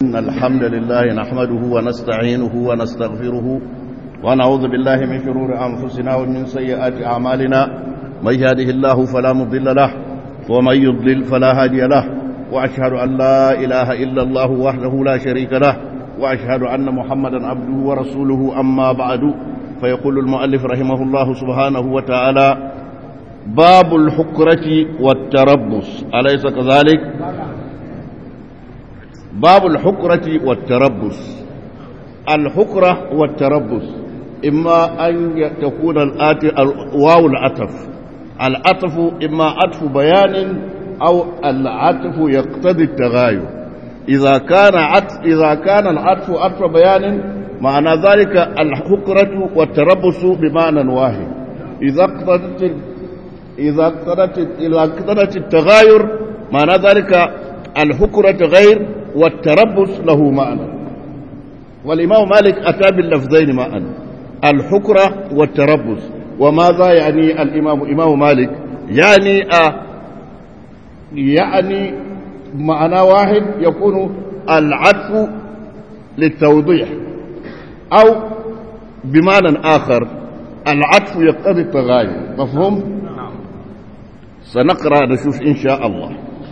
إن الحمد لله نحمده ونستعينه ونستغفره ونعوذ بالله من شرور أنفسنا ومن سيئات أعمالنا من يهده الله فلا مضل له ومن يضلل فلا هادي له وأشهد أن لا إله إلا الله وحده لا شريك له وأشهد أن محمدا عبده ورسوله أما بعد فيقول المؤلف رحمه الله سبحانه وتعالى باب الحكرة والتربص أليس كذلك باب الحكرة والتربص الحكرة والتربص إما أن تكون الآتي واو العطف العطف إما عطف بيان أو العطف يقتضي التغاير إذا كان عطف إذا كان العطف عطف بيان معنى ذلك الحكرة والتربص بمعنى واحد إذا اقتضت إذا اقتضت إذا اقتضت التغاير معنى ذلك الحكرة غير والتربص له معنى والإمام مالك أتى باللفظين معا الحكرة والتربص وماذا يعني الإمام إمام مالك يعني أ يعني معنى واحد يكون العطف للتوضيح أو بمعنى آخر العطف يقتضي التغاير مفهوم؟ سنقرأ نشوف إن شاء الله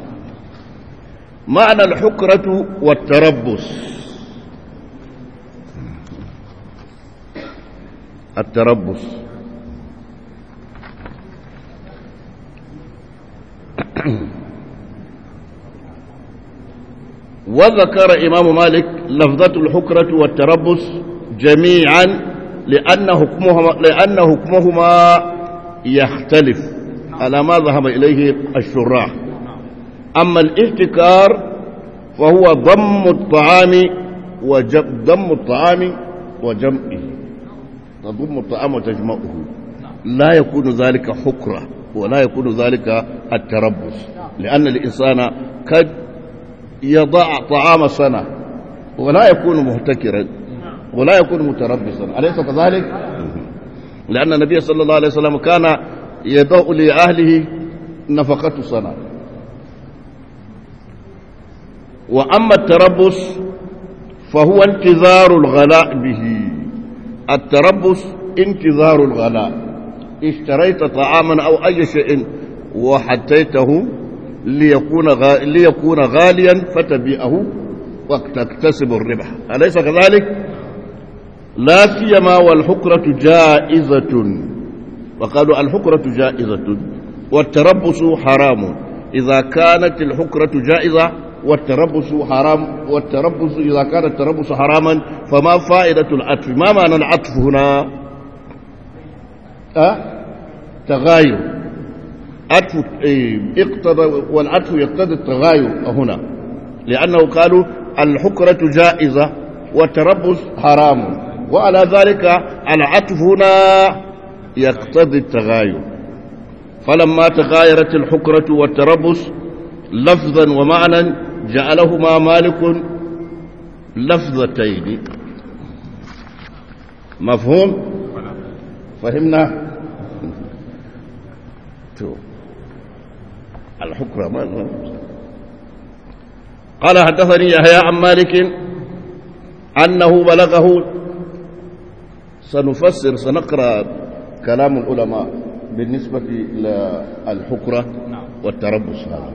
معنى الحكرة والتربص التربص وذكر إمام مالك لفظة الحكرة والتربص جميعا لأن حكمهما, لأن حكمهما يختلف على ما ذهب إليه الشراح أما الاحتكار فهو ضم الطعام وجم ضم الطعام وجمعه تضم الطعام وتجمعه لا يكون ذلك حكرة ولا يكون ذلك التربص لأن الإنسان قد يضع طعام سنة ولا يكون محتكرا ولا يكون متربصا أليس كذلك؟ لأن النبي صلى الله عليه وسلم كان يضع لأهله نفقة سنة وأما التربص فهو انتظار الغلاء به التربص انتظار الغلاء اشتريت طعاما أو أي شيء وحتيته ليكون غا... ليكون غاليا فتبيعه وتكتسب الربح أليس كذلك؟ لا سيما والحكرة جائزة وقالوا الحكرة جائزة والتربص حرام إذا كانت الحكرة جائزة والتربص حرام والتربص إذا كان التربص حراما فما فائدة العطف ما معنى العطف هنا أه؟ تغاير عطف اقتضى والعطف يقتضي التغاير هنا لأنه قالوا الحكرة جائزة والتربص حرام وعلى ذلك العطف هنا يقتضي التغاير فلما تغايرت الحكرة والتربص لفظا ومعنى جعلهما مالك لفظتين مفهوم فهمنا الحكرة ما قال حدثني يحيى عن مالك أنه بلغه سنفسر سنقرأ كلام العلماء بالنسبة للحكرة والتربص هذا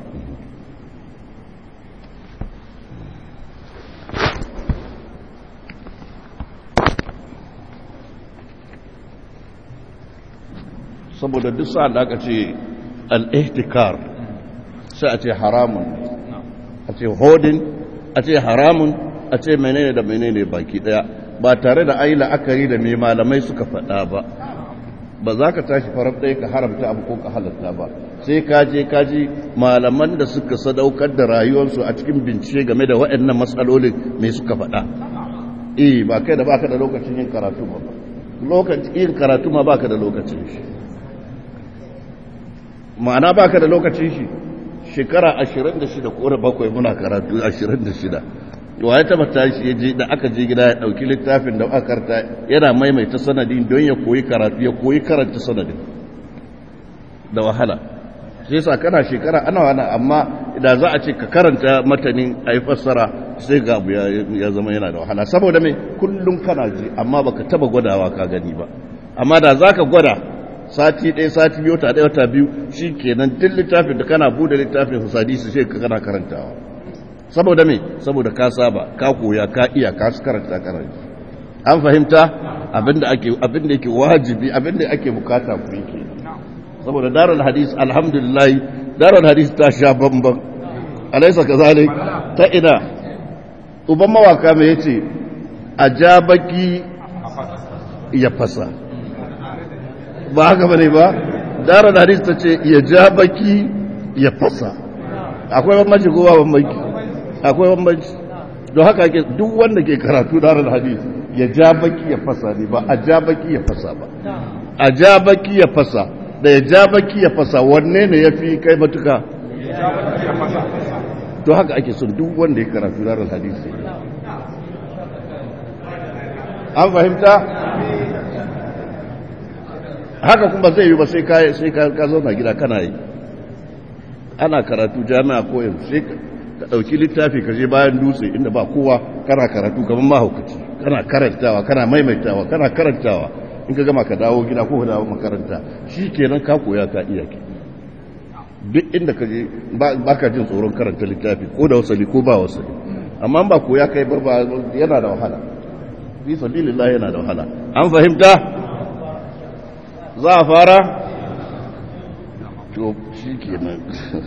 saboda duk sa'an da aka ce al'ihtikar sai a ce haramun a ce hodin a ce haramun a ce menene da menene baki daya ba tare da ayi la'akari da mai malamai suka faɗa ba ba za ka tashi farar ɗaya ka haramta abu ko ka halatta ba sai ka je ka ji malaman da suka sadaukar da rayuwarsu a cikin bincike game da waɗannan matsalolin mai suka faɗa eh ba kai da baka da lokacin yin karatu ba lokacin yin karatu ma baka da lokacin shi ma'ana baka da lokacin shi shekara 26 ko da bakwai muna karatu 26 wa ya taba tashi ya je da aka je gida ya dauki littafin da aka karta yana maimaita sanadin don ya koyi karatu ya koyi karanta sanadin da wahala sai sa kana shekara ana wani amma da za a ce ka karanta matanin a yi fassara sai ga abu ya zama yana da wahala saboda mai kullum kana ji amma baka taba gwadawa ka gani ba amma da zaka gwada sati ɗaya sati biyu ta ɗaya wata biyu shi kenan duk littafin da kana bude littafin hadisi sai ka kana karantawa saboda me saboda ka saba ka koya ka iya ka karanta karanta an fahimta abinda ake abinda yake wajibi abinda ake bukata ku yake saboda darul hadis alhamdulillah darul hadis ta sha bamban alaysa kazalik ta ina uban mawaka me yace ajabaki ya fasa ba haka bane ba darul hadis ta ce ya jabaki ya fasa akwai bambanci ko ba bambanci akwai bambanci don haka ake duk wanda ke karatu darul hadis ya ja baki ya fasa ne ba a ja baki ya fasa ba a ja baki ya fasa da ya ja baki ya fasa wanne ne ya fi kai matuka to haka ake son duk wanda ya karatu ranar hadisi an fahimta haka kuma zai yi ba sai ka sai ka zauna gida kana yi ana karatu jami'a ko yanzu sai ka ɗauki littafi ka je bayan dutse inda ba kowa kana karatu kamar mahaukaci kana karantawa kana maimaitawa kana karantawa in ka gama ka dawo gida ko ka dawo makaranta shi kenan ka koya ka iya ke duk inda ka je ba ka jin tsoron karanta littafi ko da wasali ko ba wasali amma ba koya kai ba yana da wahala fi sabilillah yana da wahala an fahimta za a fara to shi kenan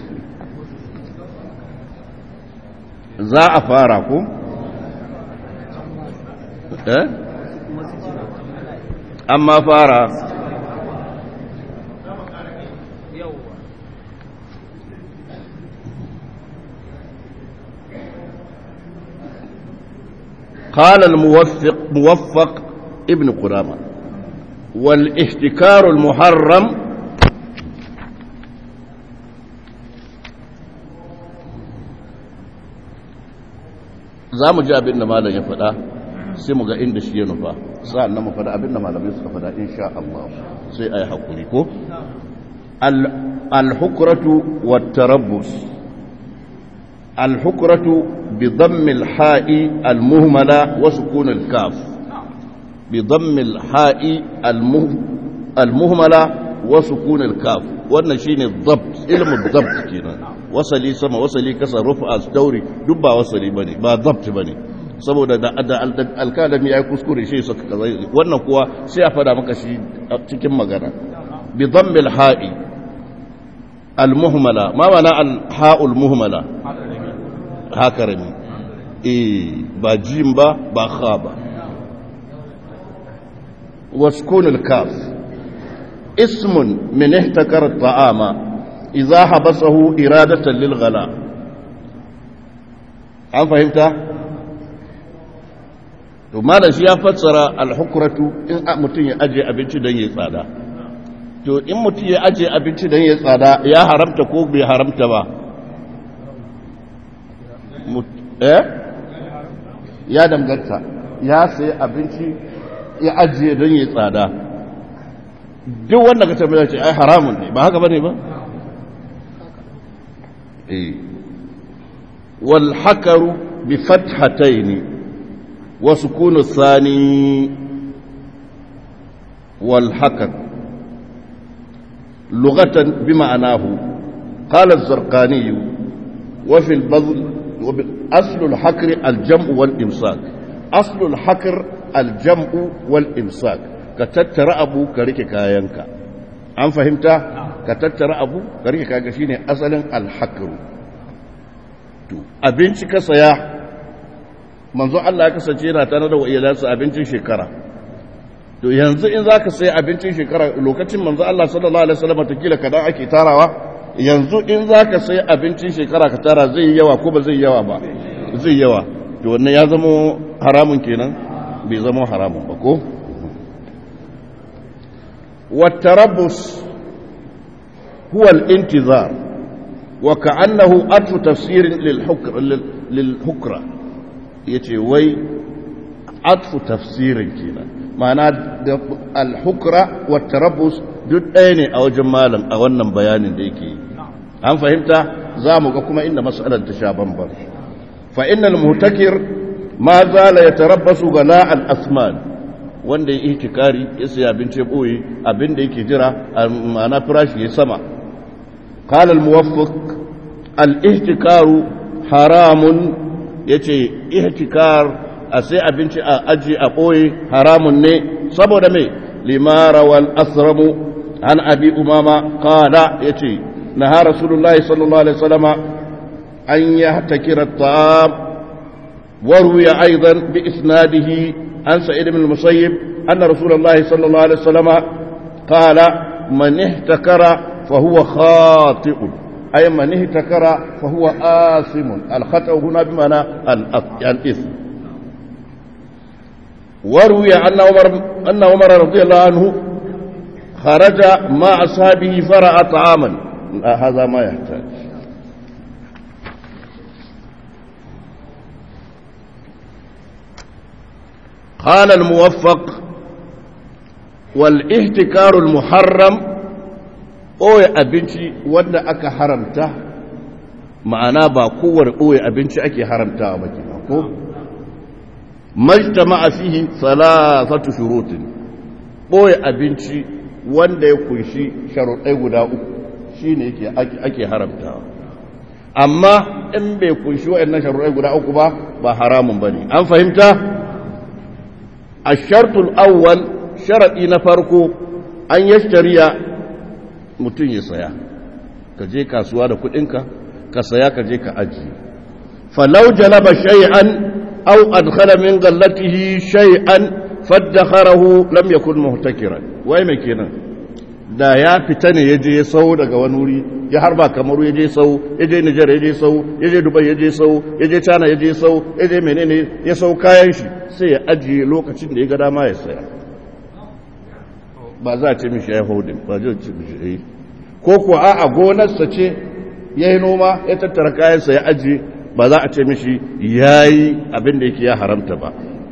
za a fara ku? eh? amma fara قال الموفق موفق ابن قدامة والاحتكار المحرم za mu ji abin da malam ya faɗa sai mu ga inda shi ya nufa sa'an nan mu faɗa abin da malamai suka faɗa insha Allah sai a yi haƙuri ko al-hukratu wa tarabbus al-hukratu bi dhammi al-ha'i al-muhmala wa sukun al-kaf bi dhammi al-ha'i al-muhmala wa sukun al-kaf wannan shine dhabt ilmu dhabt kenan wasali sama wasali kasa rufa dauri duk ba wasali bane ba zabt bane saboda da alkalami ya yi kuskure shi suka kaza wannan kuwa sai a fada maka shi cikin magana bi dhammil ha'i al muhmala ma mana al ha'ul muhmala hakarami eh ba jim ba ba kha ba waskun al kaf ismun min ihtakara at-ta'ama idza habasahu iradatan lil ghala an fahimta to malam shi ya fassara al-hukratu in mutum ya aje abinci don ya tsada to in mutum ya aje abinci don ya tsada ya haramta ko bai haramta ba eh ya danganta ya sayi abinci ya ajiye don ya tsada duk wanda ka tambaya ce ai haramun ne ba haka bane ba والحكر بفتحتين وسكون الثاني والحكر لغة بمعناه قال الزرقاني وفي البذل أصل الحكر الجمع والإمساك أصل الحكر الجمع والإمساك كتتر أبو كريك كاينك أم فهمت كتتر أبو كريك كاينك شيني أصلا الحكر abinci ka saya manzo Allah ya kasance yana tare da iyalansa abincin shekara to yanzu in zaka sai abincin shekara lokacin manzo Allah sallallahu alaihi wasallam takila kadan ake tarawa yanzu in zaka sai abincin shekara ka tara zai yi yawa ko ba zai yi yawa ba zai yawa to wannan ya zama haramun kenan bai zama haramun ba ko والتربص هو الانتظار وكأنه أطف تفسير للحكر للحكرة يتي وي أطف تفسير كنا معنى الحكرة والتربص duk ɗaya ne a wajen malam a wannan bayanin da yake an fahimta za mu ga kuma inda matsalar ta sha bamban fa innal muhtakir ma zala yatarabbasu gala al asman wanda ya ihtikari ya sai abinci boye abin da yake jira ma'ana firashi ya sama qala al muwaffiq al ihtikaru haramun yace ihtikar a sai abinci a aji a boye haramun ne saboda me limara wal asramu an abi umama qala yace naha rasulullahi sallallahu alaihi wasallama an yahtakira at-ta'am وروي أيضا بإسناده عن سعيد بن المسيب أن رسول الله صلى الله عليه وسلم قال من اهتكر فهو خاطئ أي من اهتكر فهو آثم الخطأ هنا بمعنى الإثم وروي أن عمر أن عمر رضي الله عنه خرج مع أصحابه فرأى طعاما هذا ما يحتاج قال الموفق والاهتكار المحرم ɓoye abinci wanda aka haramta ma'ana ba kowar ɓoye abinci ake haramta ba ke ko majtama fihi salasatu shurutin ɓoye abinci wanda ya kunshi sharuɗai guda uku shine yake ake haramta amma in bai kunshi waɗannan sharuɗai guda uku ba ba haramun bane an fahimta الشرط الأول شرطي نفرقو أن يشتري mutum ya saya ka je kasuwa da kudinka ka saya ka je ka aji falau jalaba shay'an aw adkhala min ghallatihi shay'an faddakharahu lam yakun muhtakiran wai me kenan da ya fita ne yaje ya sau daga wani wuri ya harba kamaru yaje sau yaje Niger yaje sau yaje Dubai yaje sau yaje China yaje sau yaje menene ya sau kayan shi sai ya ajiye lokacin da ya ga dama ya saya ba za a ce mishi ya hodin ba zai ce mishi yi ko kuwa a gonarsa ce ya yi noma ya tattara kayansa ya ajiye ba za a ce mishi ya yi abin da yake ya haramta ba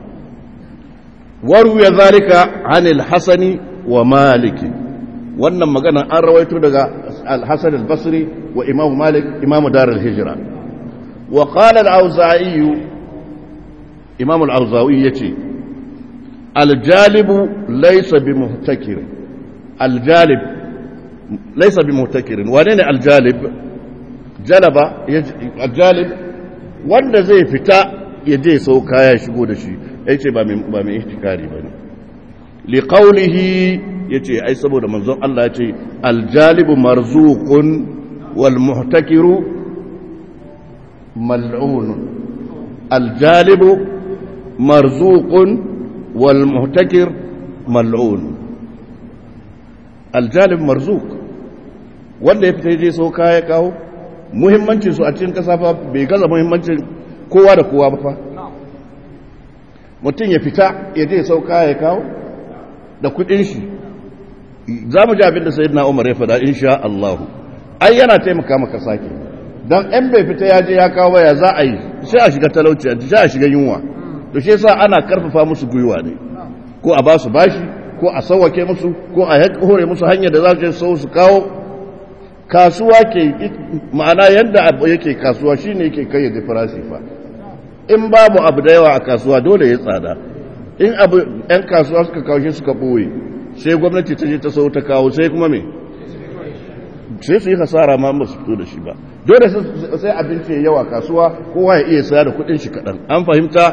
waru ya zarika anil hasani wa maliki wannan magana an rawaito daga al-hasan al-basri wa imam malik imam dar al-hijra wa qala al-auza'i imam al-auza'i yace al-jalibu laysa bi muhtakir al-jalib laysa bi muhtakir wane ne al-jalib jalaba al-jalib wanda zai fita ya je sau kaya shigo da shi yace ba mai ba mai ihtikari bane li qawlihi yace ai saboda manzon Allah yace al-jalibu marzuqun wal muhtakiru mal'un al-jalibu marzuqun wal muhtakir mal'un al-jalib marzuq wanda ya fita je sau kaya kawo muhimmancin su a cikin kasa fa bai gaza muhimmancin kowa da kowa ba fa mutum ya fita ya je sau kaya ya kawo da kudin shi za mu ji abin da sayyidina umar ya faɗa insha Allah ai yana taimaka maka sake dan ɗan bai fita ya je ya kawo baya za a yi sai a shiga talauci sai a shiga yunwa to shi yasa ana karfafa musu gwiwa ne ko a ba su bashi ko a sauwake musu ko a hore musu hanyar da za su je sau su kawo kasuwa ke ma'ana yadda abu yake kasuwa shine yake kai da farashi fa in babu abu da yawa a kasuwa dole ya tsada in abu yan kasuwa suka kawo shi suka ɓoye sai gwamnati ta je ta sau ta kawo sai kuma me sai su yi hasara ma ba su fito da shi ba dole sai abinci ya yawa kasuwa kowa ya iya saya da kuɗin shi kaɗan an fahimta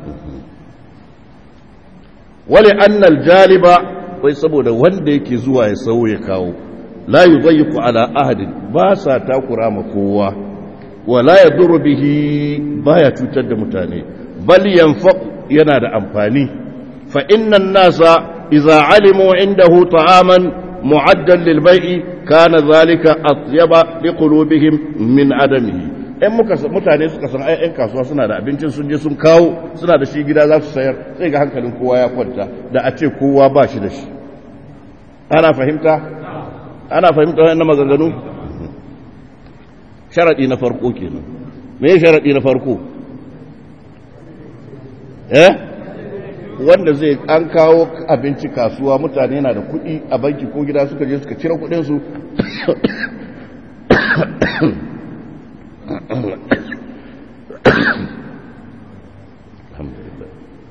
wale annal jaliba wai saboda wanda yake zuwa ya sau ya kawo la yudayyiqu ala ahadin ba sa takura ma kowa wala yadurru bihi baya cutar da mutane bal yanfa yana da amfani fa innan nasa idza alimu indahu ta'aman mu'addan lil bai'i kana zalika atyaba liqulubihim min adamihi in muka mutane suka san ai ƴan kasuwa suna da abincin sun je sun kawo suna da shi gida za su sayar sai ga hankalin kowa ya kwanta da a ce kowa ba shi da shi ana fahimta ana fahimta wannan maganganu sharadi na farko kenan me sharadi na farko eh wanda zai an kawo abinci kasuwa mutane na da kuɗi a banki ko gida suka je suka cire kuɗin su alhamdulillah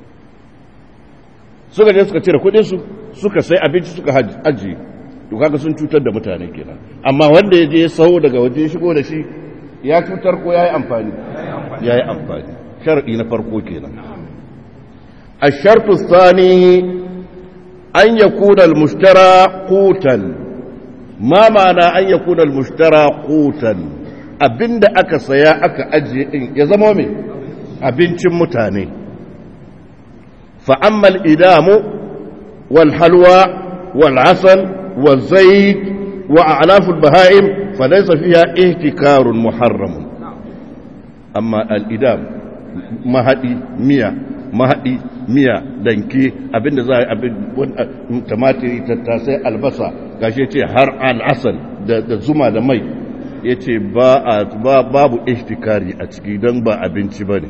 suka je suka cire kudinsu suka sai abinci suka ajiye to kaga sun cutar da mutane kenan amma wanda ya je ya saho daga waje shigo da shi ya cutar ko ya yi amfani ya yi amfani shar'i na farko kenan الشرط الثاني أن يكون المشترى قوتا ما معنى أن يكون المشترى قوتا abinda aka saya aka ajiye din ya zama mai abincin mutane fa'ammal idamu wal halwa wal asal wal zaid wa a'laful baha'im fa laysa fiha ihtikarun muharram amma al idam mahadi miya mahadi miya danke abinda za a yi abin tumatiri tattasai albasa gashi ce har al'asal da zuma da mai ya ce babu ishtikari a ciki don ba abinci ba ne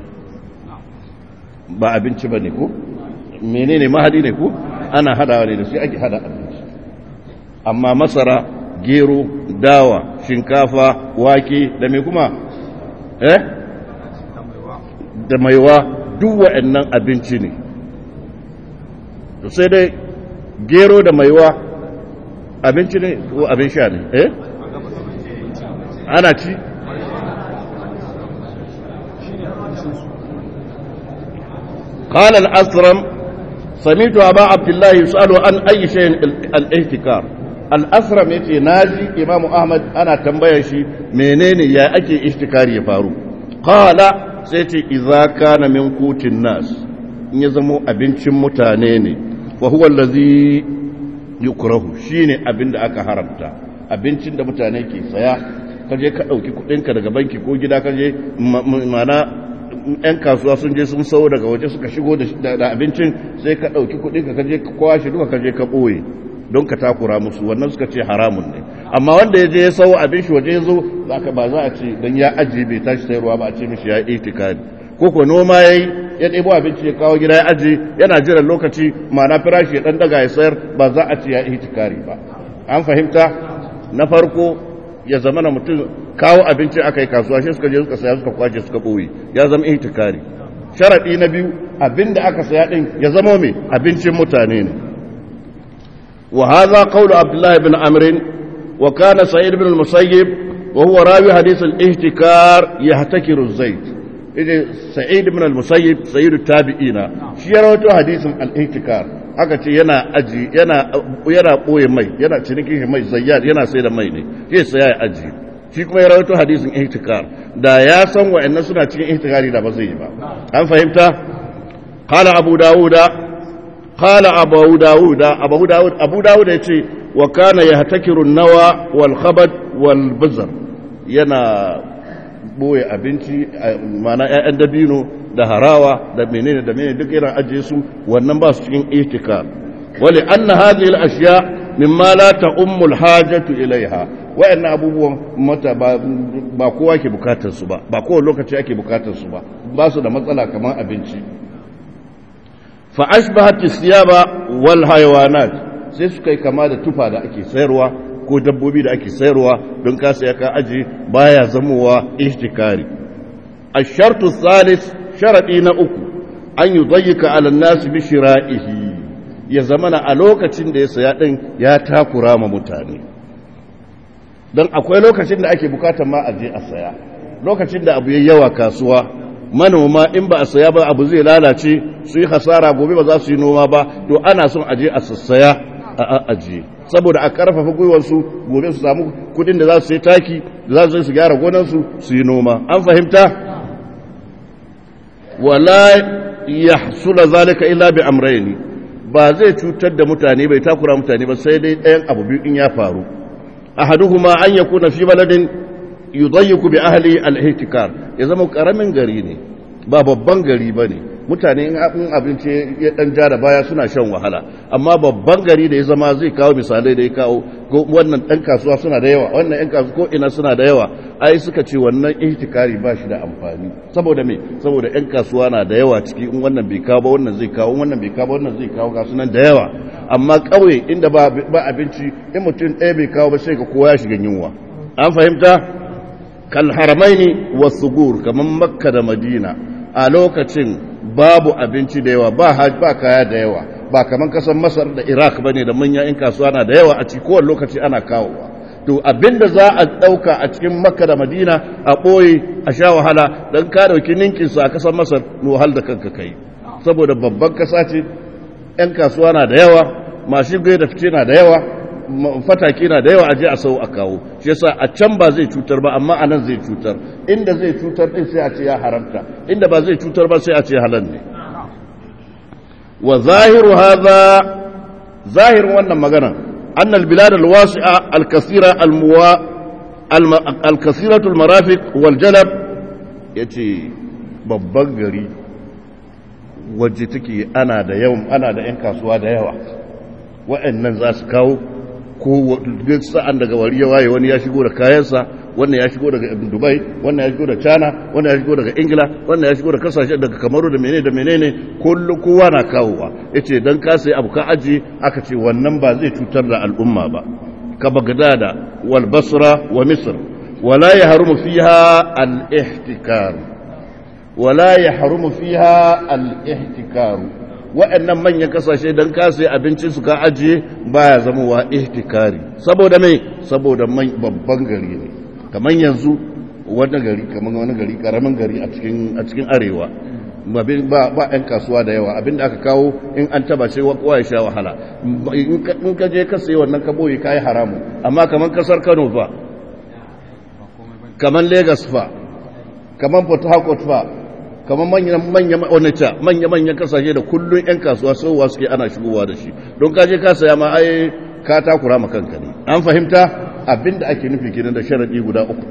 ba abinci ba ne ko menene mahadi ne ko ana hadawa ne da shi ake hada abinci amma masara gero dawa shinkafa wake da mai kuma eh da maiwa duk wa'annan abinci ne to sai dai gero da maiwa abinci ne ko abin sha ne eh ana ci قال الأسرم سمعت أبا عبد الله يسأل عن أي شيء الاحتكار الأسرم يتي ناجي إمام أحمد أنا تنبيه شي منين يا أكي احتكاري يفارو قال سيتي إذا كان من قوت الناس يزمو أبنش متانيني وهو الذي يكره شيني أبن أكا حرمتا abincin da mutane ke saya kaje ka ɗauki kuɗinka daga banki ko gida kaje mana 'yan kasuwa sun je sun sau daga waje suka shigo da abincin sai ka ɗauki kuɗinka kaje ka kwashe duka kaje ka ɓoye don ka takura musu wannan suka ce haramun ne amma wanda ya je ya sau abin shi waje ya zo ba za a ce don ya ajiye bai tashi sayarwa ba a ce mishi ya yi itikadi ko ko noma ya yi ya ɗebo abinci ya kawo gida ya ajiye yana jiran lokaci ma'ana firashi ya ɗan daga ya sayar ba za a ce ya yi itikari ba an fahimta na farko ya zama na mutum kawo abinci aka yi kasuwa shi suka je suka saya suka kwace suka ɓoye ya zama itikari sharaɗi na biyu abinda aka saya ɗin ya zama mai abincin mutane ne wa hadha qawlu abdullah ibn amr wa kana sa'id ibn al-musayyib wa huwa rawi hadith al-ihtikar yahtakiru az-zayt idan sa'id ibn al-musayyib sayyid tabi'ina shi ya rawaito hadisin al-ihtikar aka ce yana aji yana yana boye mai yana cinikin mai zayyad yana sai da mai ne sai sai ya aji shi kuma ya rawaito hadisin ihtikar da ya san wa'annan suna cikin ihtikari da ba zai yi ba an fahimta qala abu dauda qala abu dauda abu daud abu daud yace wa kana yahtakiru an-nawa wal khabad wal bazar yana boye abinci mana ƴaƴan dabino da harawa da menene da menene duk yana ajiye su wannan ba su cikin ihtikar wali anna hadhihi al-ashya mimma la ta'ummu al-hajatu ilaiha wayannan abubuwan mata ba kowa ke bukatar su ba ba kowa lokaci ake bukatar su ba ba su da matsala kamar abinci fa ashbahat as-siyaba wal hayawanat sai suka yi kama da tufa da ake sayarwa ko dabbobi da ake sayarwa don ka saya ka aji baya zamowa ihtikari الشرط الثالث شرطي na uku an yudayyika ala an-nas bi shira'ihi ya zamana a lokacin da ya saya din ya takura ma mutane don akwai lokacin da ake bukatar ma a je a saya lokacin da abu ya yawa kasuwa manoma in ba a saya ba abu zai lalace su yi hasara gobe ba za su yi noma ba to ana son a je a sassaya a ajiye saboda a karfafa gwiwarsu gobe su samu kudin da za su yi taki da za su su gyara gonansu su yi noma an fahimta wala yahsula zalika illa bi amrayni ba zai cutar da mutane bai takura mutane ba sai dai ɗayan abu biyu in ya faru ahaduhuma an yakuna fi baladin yudayyiku bi ahli al-ihtikar ya zama karamin gari ne ba babban gari bane mutane in abinci ya dan ja da baya suna shan wahala amma babban gari da ya zama zai kawo misalai da ya kawo wannan dan kasuwa suna da yawa wannan yan kasuwa ko ina suna da yawa ai suka ce wannan ihtikari ba shi da amfani saboda me saboda yan kasuwa na da yawa ciki in wannan bai kawo ba wannan zai kawo wannan bai kawo ba wannan zai kawo ga sunan da yawa amma kauye inda ba ba abinci in mutum ɗaya bai kawo ba sai ka kowa ya shiga yunwa an fahimta kal haramaini wasugur kaman makka da madina a lokacin babu abinci da yawa ba ba kaya da yawa ba kaman kasan masar da iraq ba ne da manyan 'yan kasuwa na da yawa a cikin kowane lokaci ana kawowa to abinda za a ɗauka a cikin makka da madina a ɓoye a sha wahala don ka ɗauki ninkinsu a kasan masar wahal da kanka kai saboda babban kasa ce 'yan kasuwa na da yawa masu gai da fice na da yawa fataki na da yawa aje a sau a kawo shi yasa a can ba zai cutar ba amma a nan zai cutar inda zai cutar din sai a ce ya haramta inda ba zai cutar ba sai a ce halal ne wa zahiru hadha zahirin wannan magana anna albilad alwasi'a alkathira almuwa alkathiratu almarafiq waljalab yace babban gari waje take ana da yawan ana da yan kasuwa da yawa wa'annan za su kawo ko duk sa'an daga wari ya waye wani ya shigo da kayansa wannan ya shigo daga dubai wannan ya shigo da china wannan ya shigo daga ingila wannan ya shigo da kasashe daga kamaru da menene da menene kullum kowa na kawowa yace dan ka sai abu ka aji aka ce wannan ba zai cutar da al'umma ba ka bagdada wal basra wa misr wala yahrumu fiha al ihtikar wala yahrumu fiha al ihtikar waɗannan manyan kasashe don kasa abincin su ka ajiye baya zama wa ihtikari saboda mai saboda babban gari ne kamar yanzu wani gari kamar wani gari karamin gari a cikin arewa ba ba ɗan kasuwa da yawa abinda aka kawo in an taba ce kowa ya sha wahala in ka je ka sayi wannan ka boye ka yi haramu amma kamar kasar kano fa kamar lagos fa kamar port harcourt fa kamar manya-manyan kasashe da kullum 'yan kasuwa sauwa suke ana shigowa da shi don kaje ka saya ma ai ka takura ma kanka ne an fahimta abinda ake nufi kenan da sharadi guda uku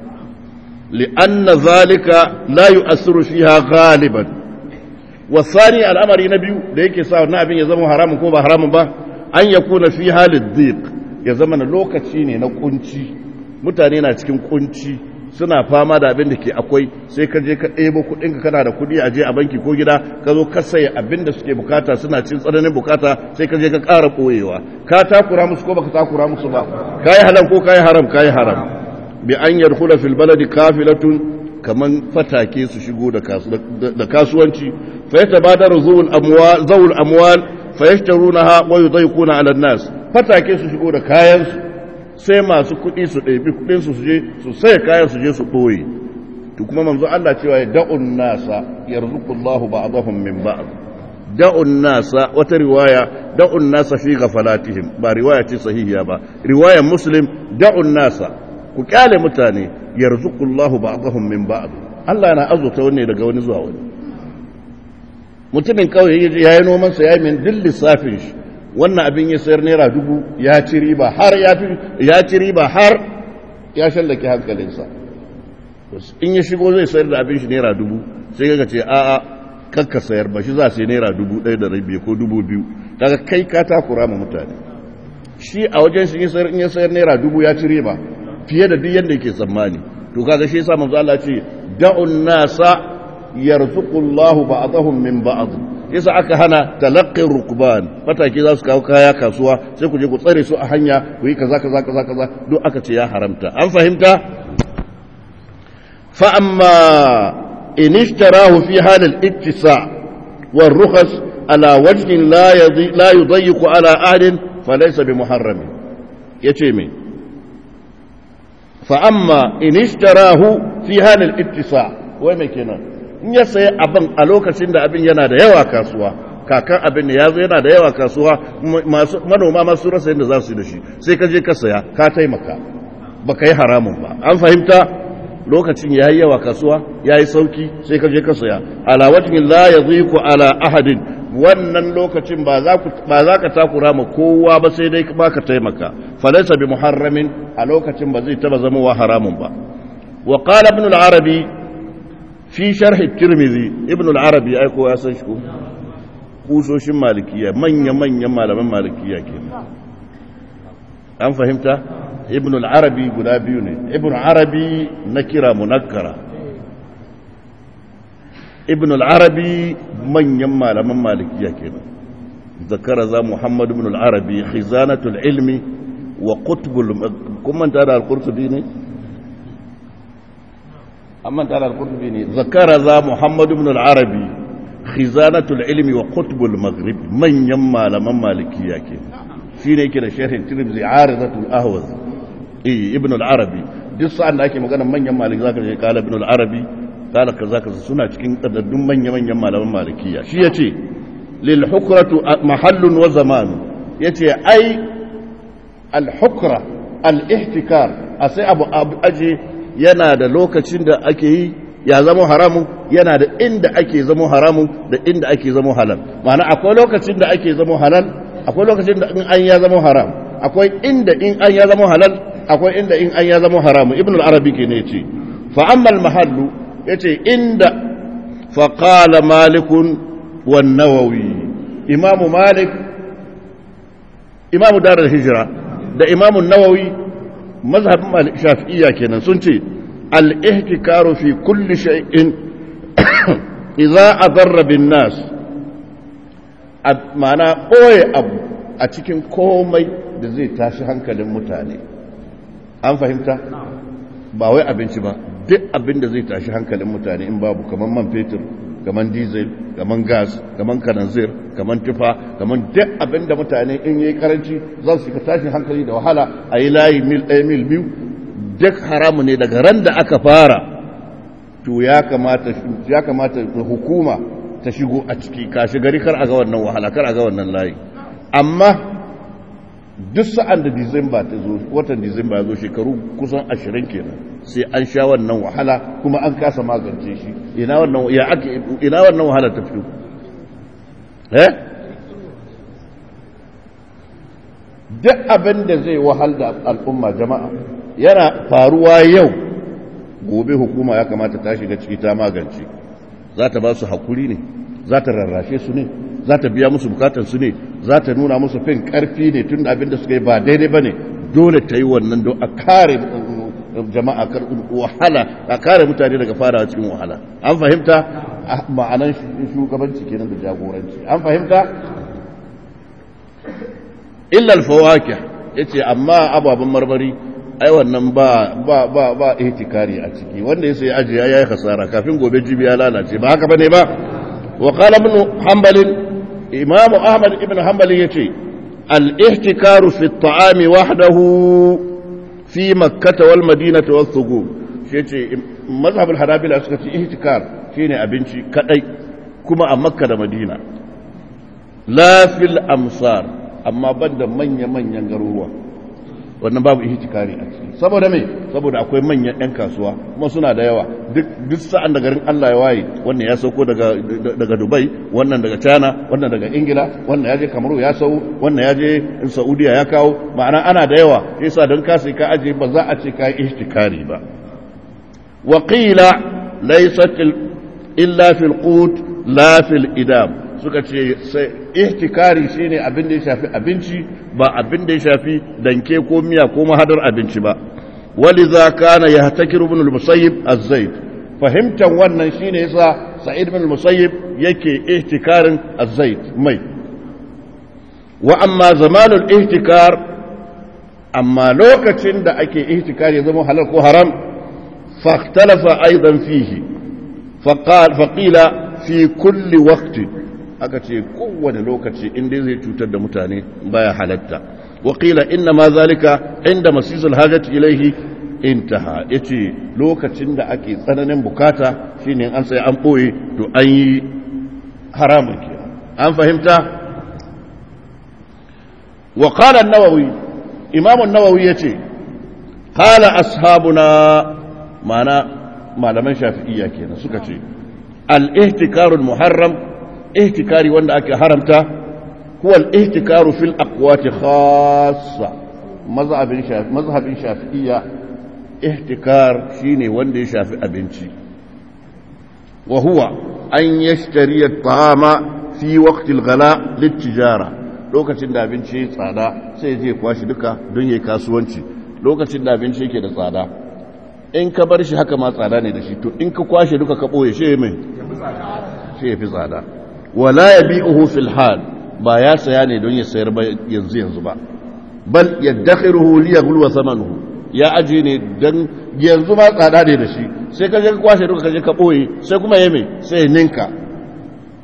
li'anna zalika la yu'assiru fiha ghaliban wasani al'amari na biyu da yake sa wannan abin ya zama haramun ko ba haramun ba an yakuna fi halid dhiq ya zama na lokaci ne na kunci mutane na cikin kunci suna fama da abin da ke akwai sai ka je ka ɗebo kuɗinka kana da kuɗi a je a banki ko gida ka zo ka saye abin da suke bukata suna cin tsananin bukata sai ka je ka ƙara ɓoyewa ka takura musu ko baka takura musu ba ka yi halal ko ka yi haram ka yi haram bi an yadkhula fil baladi kafilatun kaman fatake su shigo da kasuwanci fa yatabadaru zawul amwal zawul amwal fa yashtarunaha wa yudayquna ala an-nas fatake su shigo da kayan su sai masu kuɗi su ɗabi kuɗinsu su je su sai kayan su je su ɓoye to kuma manzo Allah cewa ya da'un nasa yarzuqullahu ba'dahum min ba'd da'un nasa wata riwaya da'un nasa fi ghafalatihim ba riwaya ce sahihiya ba riwayar muslim da'un nasa ku kyale mutane yarzuqullahu ba'dahum min ba'd Allah yana azuta wani daga wani zuwa wani mutumin kawai yayi noman sa yayi min dil lissafin shi wannan abin ya sayar naira dubu ya ci riba har ya ci riba har ya shallake hankalinsa in ya shigo zai sayar da abin shi naira dubu sai ga ce a'a kakka sayar ba shi za su yi naira dubu ɗaya da rabi ko dubu biyu daga kai ka takura ma mutane shi a wajen shi in ya sayar naira dubu ya ci riba fiye da duk yadda yake tsammani to kaga shi yasa manzo Allah ce da'un nasa yarzuqullahu ba'dahum min ba'd yasa aka hana talaqqin rukban mataki za su kawo kaya kasuwa sai ku je ku tsare su a hanya ku yi kaza kaza kaza kaza duk aka ce ya haramta an fahimta fa amma in ishtarahu fi hal al-ittisa wa rukhas ala wajhin la yadhi la yudayyiqu ala ahadin falaysa bi muharram yace me fa amma in ishtarahu fi hal al-ittisa wai me kenan in ya sayi abin a lokacin da abin yana da yawa kasuwa kakan abin da ya zo yana da yawa kasuwa manoma masu rasa yadda za su yi da shi sai ka je ka saya ka taimaka ba ka yi haramun ba an fahimta lokacin ya yi yawa kasuwa ya yi sauki sai ka je ka saya alawatin la ya ku ala ahadin wannan lokacin ba za ka takura ma kowa ba sai dai ba ka taimaka falaisa bi muharramin a lokacin ba zai taba zama wa haramun ba wa qala ibn al-arabi fi sharhi tirmizi ibn al-arabi ai ko ya san shi ko kusoshin malikiya manya-manyan malaman malikiya ke an fahimta ibn al-arabi guda biyu ne ibn al-arabi na kira munakkara ibn al-arabi manyan malaman malikiya ke zakara za muhammad ibn al-arabi khizanatul ilmi wa qutbul kuma ta da al-qurtubi ne amma ta da al-qurtubi ne zakara za muhammad ibn al-arabi khizanatul ilmi wa qutbul maghrib manyan malaman malikiya ke shine yake da sharhin tirmidhi aridatul ahwaz eh ibn al-arabi duk sa'an da ake magana manyan maliki zaka je kala ibn al-arabi kala kaza kaza suna cikin kadaddun manya manyan malaman malikiya shi yace lil hukratu mahallun wa zaman yace ai al hukra al ihtikar a sai abu aje yana da lokacin da ake yi ya zama haramun yana da inda ake zama haramun da inda ake zama halal ma'ana akwai lokacin da ake zama halal akwai lokacin da in an ya zama haram akwai inda in an ya zama halal akwai inda in an ya zama haramun ibn al-arabi ke ne ce fa amma al-mahallu yace inda fa qala malik wa nawawi imam malik imam dar al-hijra da imam an-nawawi mazhabin shafi'iyya kenan sun ce al-ihtikaru fi kulli shay'in idza adarra bin nas ma'ana ɓoye abu a cikin komai da zai tashi hankalin mutane an fahimta ba wai abinci ba duk abin da zai tashi hankalin mutane in babu kamar man fetur kamar diesel kamar gas kamar kananzir kamar tufa kamar duk abin da mutane in yi karanci za su shiga tashin hankali da wahala a yi layi mil ɗaya mil biyu duk haramu ne daga ran da aka fara to ya kamata hukuma ta shigo a ciki kashi gari kar a ga wannan wahala kar a ga wannan layi amma duk sa'an da disamba ta zo watan disamba ya zo shekaru kusan ashirin kenan sai an sha wannan wahala kuma an kasa magance shi ina wannan ya ake ina wannan wahala ta fito eh duk abin da zai wahal da al'umma jama'a yana faruwa yau gobe hukuma ya kamata ta shiga ciki ta magance za ta ba su hakuri ne za ta rarrashe su ne za ta biya musu bukatarsu ne za ta nuna musu fin karfi ne tun da abin da suka yi ba daidai ba ne dole ta yi wannan don a kare jama'a wahala a kare mutane daga farawa cikin wahala an fahimta ma'anan shugabanci kenan da jagoranci an fahimta illal fawakih yace amma ababen marmari ai wannan ba ba ba ba ihtikari a ciki wanda ya sai aji ya yi khasara kafin gobe jibi ya lalace ba haka bane ba wa qala ibn hanbal imam ahmad ibn hanbal yace al ihtikaru fi at-ta'am wahdahu fi makkah wal madinah wal thugur shi yace mazhab al hanabila suka ce ihtikar shine abinci kadai kuma a makka da madina la fil amsar amma banda manya manyan garuruwa wannan babu ihtikari a ciki saboda me saboda akwai manyan yan kasuwa kuma suna da yawa duk duk sa'an da garin Allah ya waye wannan ya sauko daga daga Dubai wannan daga China wannan daga Ingila wannan ya je Kamaru ya sau wannan ya je Saudiya ya kawo ma'ana ana da yawa yasa don ka sai ka aje ba za a ce ka yi ihtikari ba wa qila laysat illa fil qut la fil idam suka ce sai ihtikari shine abin da ya shafi abinci ba abin da ya shafi danke ko miya ko mahadar abinci ba waliza kana yahtakiru ibn al-musayyib az-zayd fahimtan wannan shine yasa sa'id ibn al-musayyib yake ihtikarin az-zayd mai wa amma zamanul ihtikar amma lokacin da ake ihtikari ya zama halal ko haram fahtalafa aidan fihi faqila fi kulli waqtin aka ce kowane lokaci inda zai cutar da mutane baya halatta wakila inna ma zalika inda masisul hajjati ilaihi intaha yace lokacin da ake tsananin bukata shine an sai an boye to an yi haramun ke an fahimta wa qala an-nawawi imam an-nawawi yace qala ashabuna mana malaman shafi'iyya kenan suka ce al-ihtikarul muharram ihtikari wanda ake haramta huwa al-ihtikaru fil aqwati khassa mazhabin shafi mazhabin shafi'iyya ihtikar shine wanda ya shafi abinci wa huwa an yashtari at-ta'ama fi waqti al-ghala lit-tijara lokacin da abinci ya tsada sai ya je kwashi duka don yayi kasuwanci lokacin da abinci yake da tsada in ka bar shi haka ma tsada ne da shi to in ka kwashe duka ka boye shi mai shi ya fi tsada wala ya bi uhu fil hal ba ya saya ne don ya sayar ba yanzu yanzu ba bal ya dakhiruhu li yaghlu thamanuhu ya aje ne dan yanzu ma tsada ne da shi sai ka je ka kwashe duka ka je ka boye sai kuma ya mai sai ya ninka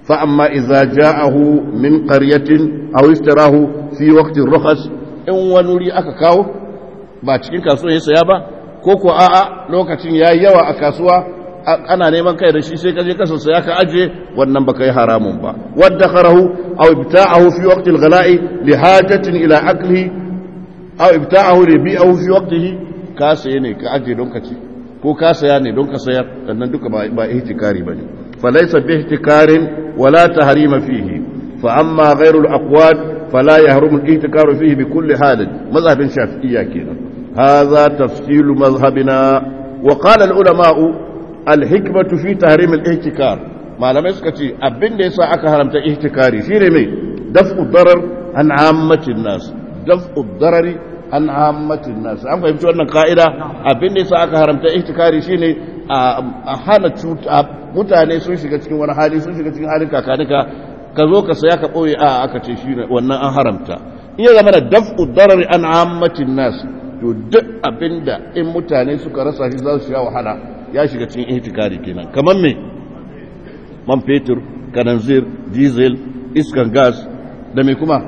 فأما إذا جاءه من قرية أو اشتراه في وقت الرخص إن ونولي أكاكاو ba cikin kasuwa ya saya ba ko ko a'a lokacin yayi yawa a kasuwa ana neman kai da shi sai ka je ka saya ka aje wannan baka yi haramun ba wadda kharahu aw ibta'ahu fi waqti al-ghala'i li hajatin ila aklihi aw ibta'ahu li bi'ahu fi waqtihi ka saye ne ka aje don ka ci ko ka saya ne don ka sayar sannan duka ba ba ihtikari bane falaysa bi ihtikarin wala tahrima fihi fa amma ghayru al-aqwad fala yahrumu al-ihtikaru fihi bi kulli halin mazhabin shafi'iyya kenan hadha tafsilu mazhabina wa qala al-ulama'u al-hikmatu fi tahrim al-ihtikar malamai suka ce abin da yasa aka haramta ihtikari shine mai daf'u darar an ammatin nas daf'u darari an ammatin nas an fahimci wannan ka'ida abin da yasa aka haramta ihtikari shine a hana cuta mutane sun shiga cikin wani hali sun shiga cikin halin kakanika ka zo ka saya ka boye a aka ce shine wannan an haramta in ya zama da daf'u darari an ammatin nas to duk abinda in mutane suka rasa shi za su sha wahala ya shiga cikin ihtikari kenan kamar me man fetur kananzir diesel iskan gas da me kuma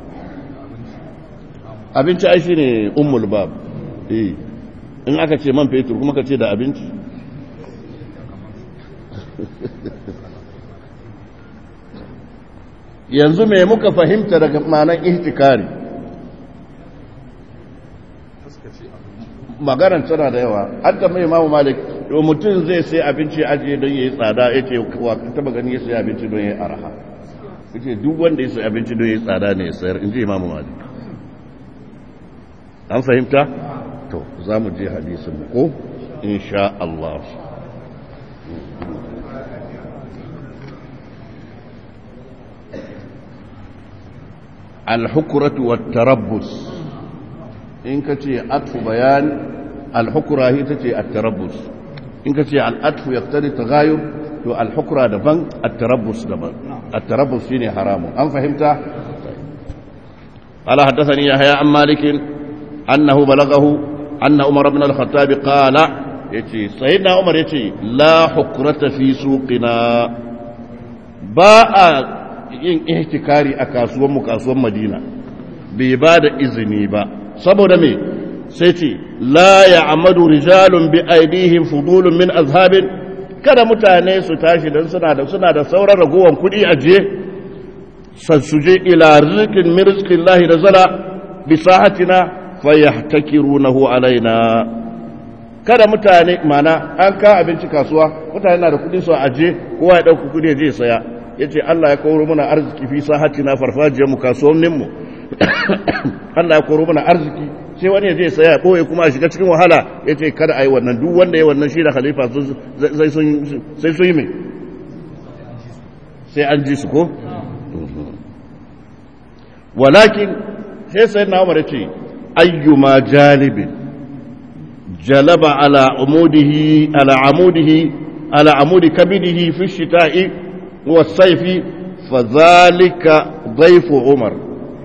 abinci ai shine ummul bab eh in aka ce man fetur kuma ka ce da abinci yanzu me muka fahimta daga ma'anar ihtikari maganar tana da yawa an tambaye imamu malik to mutum zai sai abinci ajiye don yayi tsada yace wa taba gani ya sai abinci don yayi araha yace duk wanda ya sai abinci don yayi tsada ne ya sayar inji imamu malik an fahimta to za mu je hadisin ko insha Allah الحكرة والتربص in ka ce atfu bayan alhukura ita ce attarabbus in ka ce al'atfu ya fitari ta gayo to alhukura daban attarabbus daban attarabbus shine haramun an fahimta ala haddathani yahya an malikin annahu balagahu anna umar ibn al-khattab qala yace sayyidina umar yace la hukrata fi suqina ba a yin ihtikari a kasuwan mu kasuwan madina bai ba da izini ba saboda me sai ce la ya amadu rijalun bi aidihim fudulun min azhabin kada mutane su tashi don suna da suna da sauran ragowar kuɗi a je sassuje ila rizqin min rizqillahi da zala bi sahatina fayahtakirunahu alaina kada mutane mana an ka abinci kasuwa mutane na da kuɗi su aje kowa ya ɗauka kuɗi ya je saya yace Allah ya kawo mana arziki fi sahatina farfajiyar mu kasuwannin mu Allah ya koro mana arziki sai wani ya je saya ya ɓoye kuma a shiga cikin wahala ya ce kada a yi wannan duk wanda ya wannan shi da khalifa sai sun yi mai sai an ji su ko? walakin sai sai na umar ce ayyuma jalibin jalaba ala amudihi ala amudihi ala amudi kabidihi fi shita'i wa saifi fa zalika dhaifu umar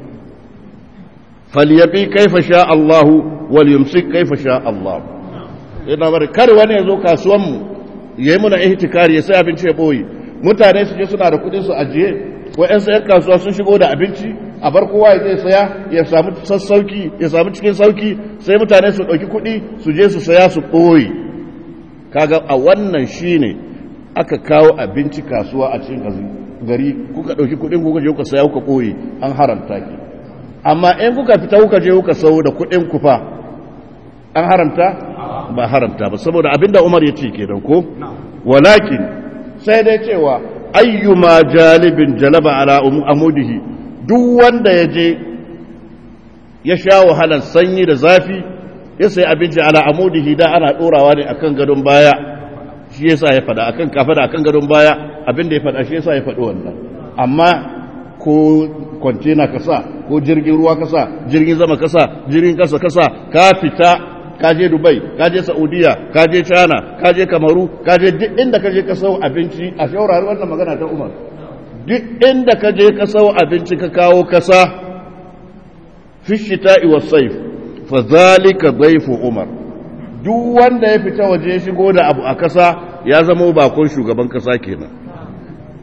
falyabi kaifa sha Allahu wal yumsik kaifa sha Allah ina bari kar wani ya zo kasuwan mu yayi muna ihtikari ya sai abinci ya boye mutane su je suna da kudin su ajiye wa'yan sayan kasuwa sun shigo da abinci a bar kowa ya zai saya ya samu sassauki ya samu cikin sauki sai mutane su ɗauki kuɗi su je su saya su ɓoye kaga a wannan shine aka kawo abinci kasuwa a cikin gari kuka ɗauki kuɗin kuka je kuka saya kuka ɓoye an haramta ki amma in kuka fita kuka je kuka sau da kuɗin ku fa an haramta ba haramta ba saboda abinda Umar ya ce kenan ko walakin sai dai cewa ayyuma jalibin jalaba ala amudihi duk wanda ya je ya sha wahalar sanyi da zafi ya sai abinci ala amudihi da ana ɗorawa ne akan gadon baya shi yasa ya faɗa akan kafa da akan gadon baya abinda ya faɗa shi yasa ya faɗi wannan amma ko kwantena kasa ko jirgin ruwa kasa jirgin zama kasa jirgin kasa kasa ka fita ka je dubai ka je saudiya ka je china ka je kamaru ka je duk inda ka je ka sau abinci a shaurari wannan magana ta umar duk inda ka je ka sau abinci ka kawo kasa fishita iwa saif fa zalika dhaifu umar duk wanda ya fita waje shigo da abu a kasa ya zama bakon shugaban kasa kenan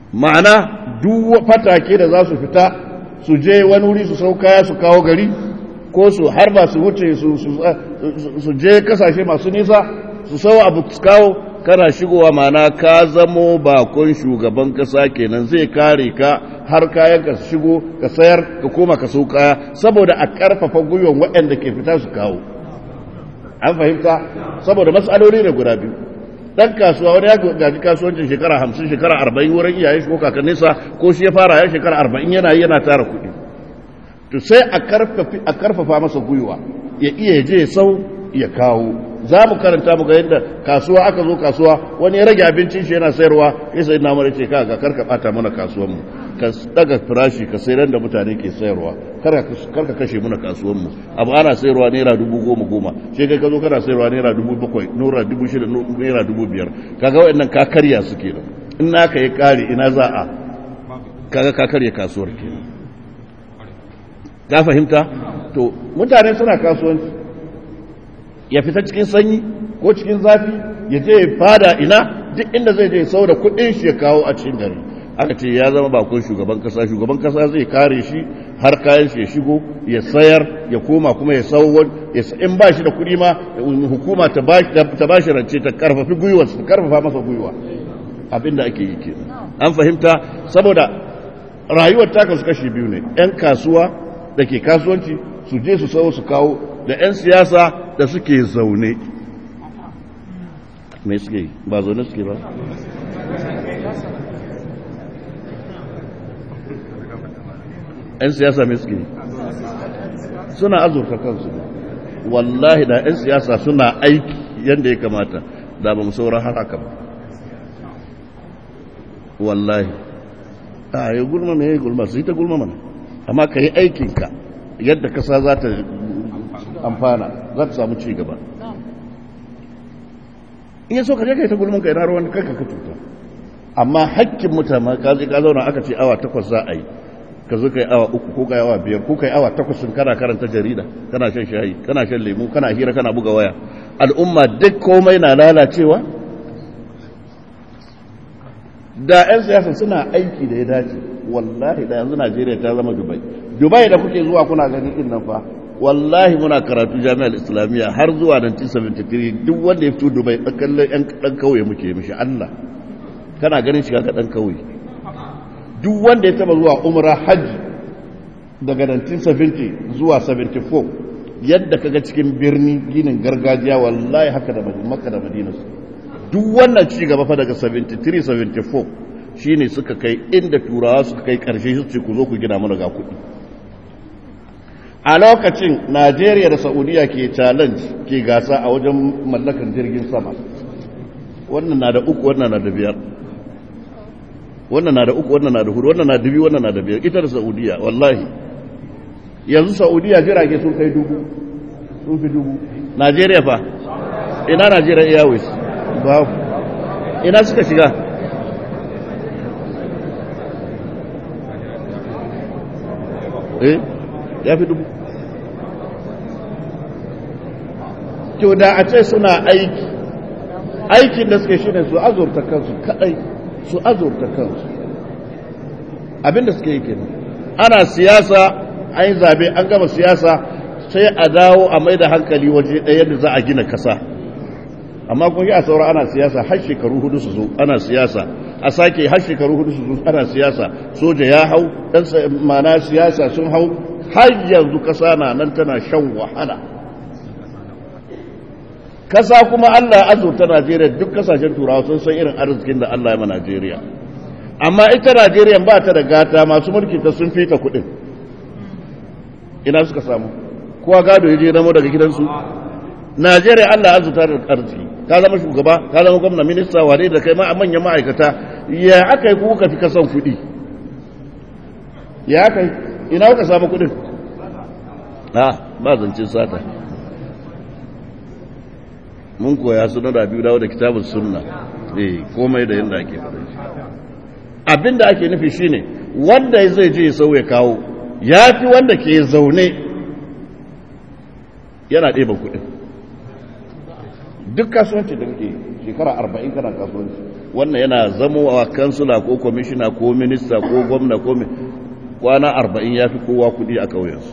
ma'ana duk fatake da za su fita su je wani wuri su sau kaya su kawo gari ko su harba su wuce su je kasashe masu nisa su sau abu su kawo kana shigowa ma'ana ka zamo bakon shugaban kasa kenan zai kare ka har kayan ka shigo ka sayar ka koma ka sau kaya saboda a karfafa gwiwan waɗanda ke fita su kawo an fahimta saboda matsaloli ne guda biyu dan kasuwa wani ya gaji kasuwancin shekara hamsin shekara arba'in wurin iyayen shi ko kakanninsa ko shi ya fara ya shekara arba'in yana yi yana tara kuɗi to sai a karfafa masa gwiwa ya iya je sau ya kawo za mu karanta mu ga yadda kasuwa aka zo kasuwa wani ya rage abincin shi yana sayarwa ya sai na mara ce ka ga karka bata mana kasuwan mu ka daga firashi ka sayar da mutane ke sayarwa karka kashe mana kasuwan mu abu ana sayarwa naira dubu goma goma sai kai ka zo kana sayarwa naira dubu bakwai naira dubu shida naira dubu biyar kaga waɗannan ka karya su kenan in naka ya kare ina za a kaga ka karya kasuwar kenan ka fahimta to mutane suna kasuwanci ya fita cikin sanyi ko cikin zafi ya je ya fada ina duk inda zai je sau da kudin shi ya kawo a cikin gari aka ce ya zama bakon shugaban kasa shugaban kasa zai kare shi har kayan shi ya shigo ya sayar ya koma kuma ya sauwar in ba shi da kudi ma hukuma ta ba shi rance ta karfafi gwiwa ta karfafa masa gwiwa abinda ake yi ke an fahimta saboda rayuwar taka su kashi biyu ne 'yan kasuwa da ke kasuwanci su je su sau su kawo da 'yan siyasa da suke zaune mai suke ba zaune suke ba ‘yan siyasa mai suke suna azurta kansu wallahi da ‘yan siyasa suna aiki yadda ya kamata da ba mu sauran har haka ba wallahi a yi gulma mai yi gulma su yi ta gulma mana amma ka yi aikinka yadda kasa za ta amfana za ta samu ci gaba in so ka je kai ta gulmin ka ina ruwan kanka ka cuta amma hakkin mutane ka je ka zauna aka ce awa takwas za a yi ka zo kai awa uku ko kai awa biyar ko kai awa takwas sun kana karanta jarida kana shan shayi kana shan lemu kana hira kana buga waya al'umma duk komai na lalacewa da 'yan siyasa suna aiki da ya dace wallahi da yanzu najeriya ta zama dubai dubai da kuke zuwa kuna gani din nan fa wallahi muna karatu jami'ar islamiyya har zuwa 1973 duk wanda ya fito dubai kallon yan dan kauye muke mishi allah kana ganin shiga ga dan kauye duk wanda ya taba zuwa umra hajji daga 1970 zuwa 74 yadda kaga cikin birni ginin gargajiya wallahi haka da makka da madina duk wannan ci gaba fa daga 73 74 shine suka kai inda turawa suka kai karshe su ce ku zo ku gina mana ga kuɗi a lokacin najeriya da saudiya ke challenge ke gasa a wajen mallakan jirgin sama wannan na da uku wannan na da biyar wannan na da uku wannan na da hudu wannan na da biyu wannan na da biyar ita da saudiya wallahi yanzu saudiya jirage sun kai dubu sun fi dubu najeriya fa ina najeriya airways babu ina suka shiga eh ya fi dubu to da a ce suna aiki aikin da suke shi ne su azurta kansu kadai su azurta kansu abinda suke yi kenan ana siyasa an yi zabe an gama siyasa sai a dawo a mai da hankali waje ɗaya da za a gina kasa amma kun yi a saura ana siyasa har shekaru hudu su zo ana siyasa a sake har shekaru hudu su zo ana siyasa soja ya hau ɗan mana siyasa sun hau har yanzu kasa na nan tana shan wahala kasa kuma Allah ya azurta Najeriya duk kasashen turawa sun san irin arzikin da Allah ya ma Najeriya amma ita Najeriya ba ta da gata masu mulki ta sun fita kuɗin ina suka samu kowa gado ya je namo daga gidansu Najeriya Allah ya azurta da arziki ka zama shugaba ka zama gwamna minista wane da kai ma manyan ma'aikata ya aka yi kuka fi kasan kuɗi ya aka yi ina kuka samu kuɗin ha ba zancen sata mun koya suna da biyu dawo da kitabun sunna eh komai da yadda ake faɗa shi abinda ake nufi shine wanda zai je sau ya kawo ya fi wanda ke zaune yana ɗeba kuɗin duk kasuwanci da kake shekara arba'in kana kasuwanci wannan yana zamowa kansula ko kwamishina ko minista ko gwamna ko kwana arba'in ya fi kowa kudi a ƙauyensu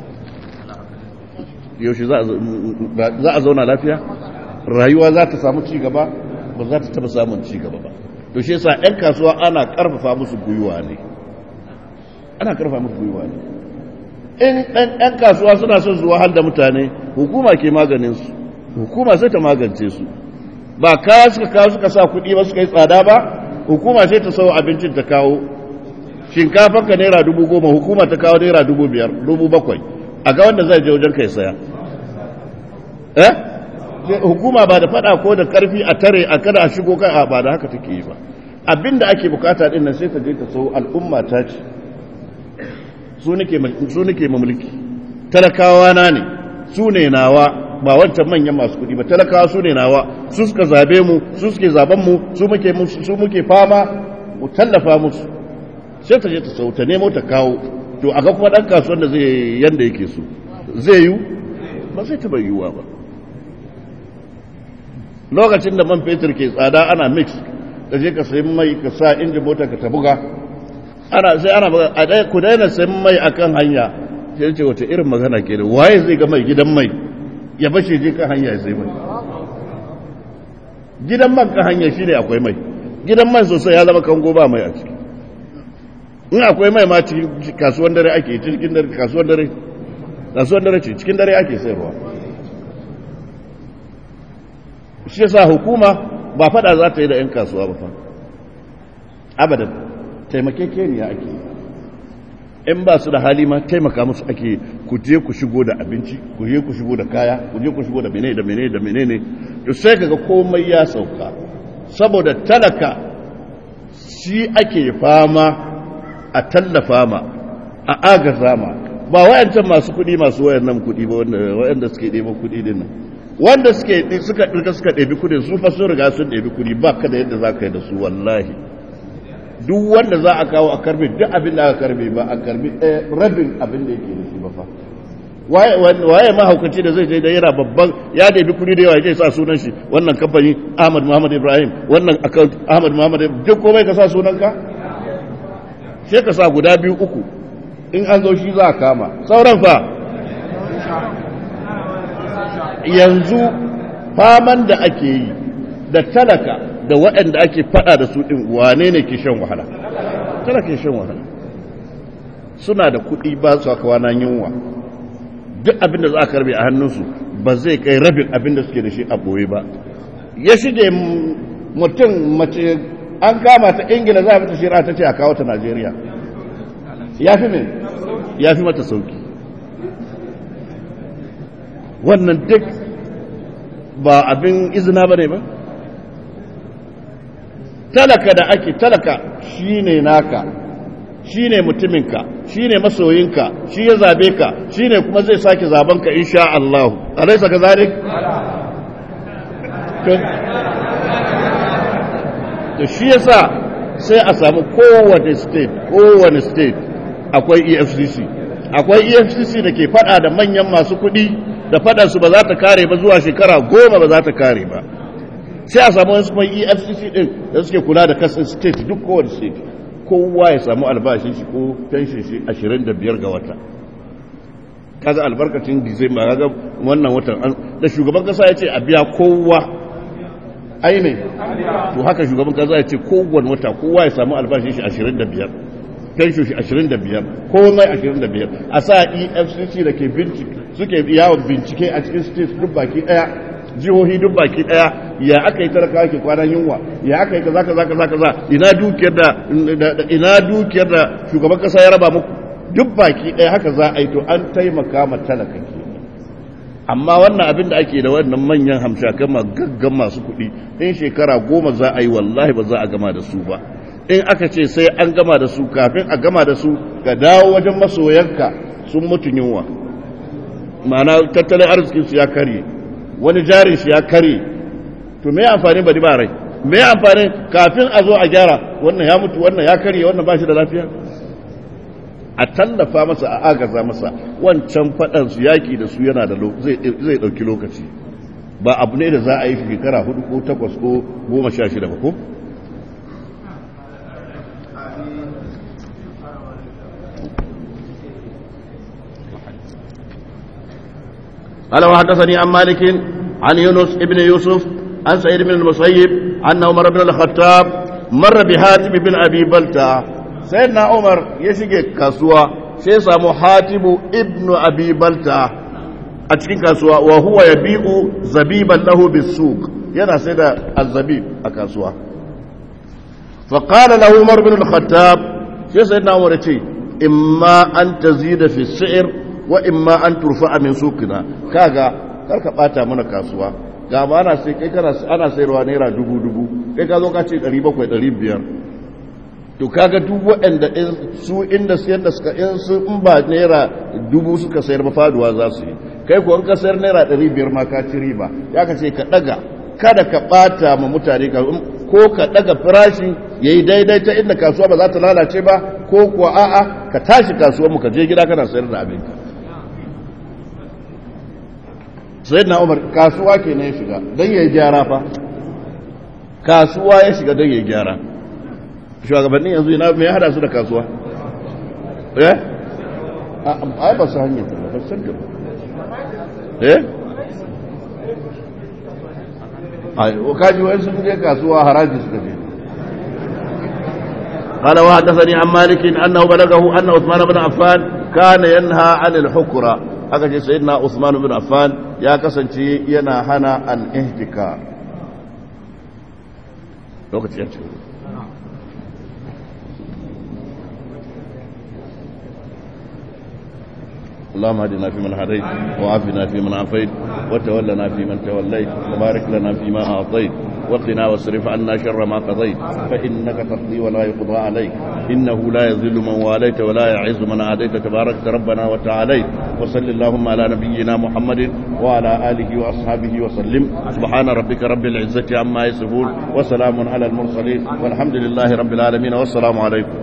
yaushe za a zauna lafiya rayuwa za ta samu cigaba ba za ta taba samun cigaba ba to shi yasa 'yan kasuwa ana karfafa musu gwiwa ne ana karfafa musu gwiwa ne in 'yan kasuwa suna son zuwa hal da mutane hukuma ke maganinsu hukuma sai ta magance su ba kaya suka kawo suka sa kuɗi ba suka yi tsada ba hukuma sai ta sau abincin ta kawo shinkafan ka naira dubu goma hukuma ta kawo naira dubu biyar dubu bakwai a ga wanda zai je wajen kai saya eh hukuma ba da fada ko da karfi a tare a kada a shigo kai a ba da haka take yi ba abinda ake bukata din nan sai ta je ta sau al'umma ta ce su nake su nake mamulki talakawa na ne su ne nawa ba wancan manyan masu kudi ba talakawa su ne nawa su suka zabe mu su suke zaben mu su muke su muke fama mu tallafa musu sai ta je ta sau ta nemo ta kawo to a ga kuma dan kasuwan da zai yanda yake so zai yi ba zai taba yiwuwa ba lokacin da man fetur ke tsada ana mix da je ka sayi mai ka sa inji mota ka ta buga ana sai ana buga a dai ku daina sayan mai akan hanya sai ce wata irin magana ke da waye zai ga mai gidan mai ya bace je kan hanya ya sai mai gidan man kan hanya shine akwai mai gidan man sosai ya zama kango ba mai a ciki in akwai mai ma cikin kasuwan dare ake cikin dare kasuwan dare kasuwan dare ce cikin dare ake sayarwa shi yasa hukuma ba fada za ta yi da 'yan kasuwa ba fa abadan taimakekeniya ake in ba su da hali ma taimaka musu ake ku je ku shigo da abinci ku je ku shigo da kaya ku je ku shigo da menene da menene da menene to sai kaga komai ya sauka saboda talaka shi ake fama a tallafa ma a agaza ma ba wayancan masu kuɗi masu wayannan kuɗi ba wanda suke ɗeban kuɗi din nan wanda suke suka ɗirka suka ɗebi kuɗi su fa sun riga sun ɗebi kuɗi ba ka da yadda za ka yi da su wallahi duk wanda za a kawo a karbe duk abin da aka karbe ba a karbe rabin abin da yake da shi ba fa waye mahaukaci da zai je da yana babban ya ɗebi kuɗi da yawa ya sa sunan shi wannan kamfani ahmad muhammad ibrahim wannan account ahmad muhammad duk komai ka sa sunanka sai ka sa guda biyu uku in an zo shi za a kama sauran fa yanzu faman da ake yi da talaka da waɗanda ake fada da su ɗin wane ne ke shan wahala talaka ke shan wahala suna da kuɗi ba su aka wana yunwa duk abinda za a karbe a hannunsu ba zai kai rabin abinda suke da shi a ɓoye ba ya shige mutum mace an kama ta ingila za a fita shira ta ce a kawo ta najeriya ya fi mai ya fi mata sauki wannan duk ba abin izina ba ne ba talaka da ake talaka shi ne naka shi ne mutuminka shi ne masoyinka shi ya zabe ka shi ne kuma zai sake zabenka insha Allah alaisa ka zare? to shi yasa sai a samu kowane state kowane state akwai efcc akwai efcc da ke fada da manyan masu kudi da fadansu ba za ta kare ba zuwa shekara goma ba za ta kare ba sai a samu wasu kuma efcc din da suke kula da kasar state duk kowane state kowa ya samu albashin shi ko pension shi 25 ga wata kaga albarkacin disamba kaga wannan watan da shugaban kasa ya ce a biya kowa aine to haka shugaban kasa ya ce kowane wata kowa ya samu albashin shi 25 pension shi 25 komai 25 a sa efcc da ke bincike suke yawon bincike a cikin state duk baki daya jihohi duk baki daya ya aka yi talaka ke kwanan yunwa ya aka yi kaza kaza kaza kaza ina dukiyar da ina dukiyar da shugaban kasa ya raba muku duk baki daya haka za a yi to an taimaka ma talaka ke amma wannan abin da ake da wannan manyan hamshakan gaggan masu kuɗi in shekara goma za a yi wallahi ba za a gama da su ba in aka ce sai an gama da su kafin a gama da su ka dawo wajen masoyanka sun mutu yunwa ma'ana tattalin arzikinsu ya karye wani jarin shi ya karye to me amfani bari ba rai me amfani kafin a zo a gyara wannan ya mutu wannan ya karye wannan ba shi da lafiya a tallafa masa a agaza masa wancan faɗan su yaki da su yana da zai ɗauki lokaci ba abu ne da za a yi shekara hudu ko takwas ko goma sha shida ba ko قال وحدثني عن مالك عن يونس ابن يوسف عن سعيد بن المسيب أن عمر بن الخطاب مر بحاتم بن أبي بلتع سيدنا عمر يشجع كسوة سيسمو حاتم ابن أبي بلتع أتكين كسوة وهو يبيع زبيبا له بالسوق ينا سيدا الزبيب أكسوة فقال له عمر بن الخطاب سيدنا عمر يقول إما أن تزيد في السعر وإما أن ترفع من سوقنا كاغا karka bata mana kasuwa ga ma ana sai kai kana ana sayarwa naira dubu dubu kai ka zo ka ce 700 500 to kaga duk waɗanda su inda sayar da suka in su in ba naira dubu suka sayar ba faduwa za su yi kai ko in ka sayar naira 500 ma ka ci riba ya ka ce ka daga kada ka bata ma mutane ka ko ka daga farashi yayi daidai ta inda kasuwa ba za ta lalace ba ko kuwa a'a ka tashi kasuwar mu ka je gida kana sayar da abinka sai na umar kasuwa ke na ya shiga don ya yi gyara fa kasuwa ya shiga don ya yi gyara shugabannin yanzu yana mai hada su da kasuwa eh ai ba su hanyar ta ba san ta eh ai o kaji wani sun je kasuwa haraji suka je قال وحدثني عن مالك انه بلغه ان عثمان بن عفان كان ينهى عن الحكره aka ce sayyidina Usman bin Affan ya kasance yana hana al-ihtikar lokaci ya ce اللهم اهدنا فيمن هديت وعافنا فيمن عافيت وتولنا فيمن توليت وبارك لنا فيما اعطيت وقنا واصرف عنا شر ما قضيت فانك تقضي ولا يقضى عليك انه لا يذل من واليت ولا يعز من عاديت تباركت ربنا وتعاليت وصل اللهم على نبينا محمد وعلى اله واصحابه وسلم سبحان ربك رب العزه عما يصفون وسلام على المرسلين والحمد لله رب العالمين والسلام عليكم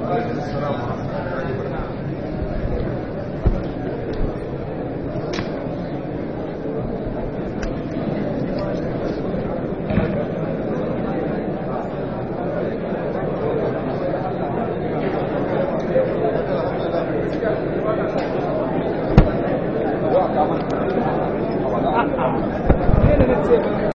Thank you.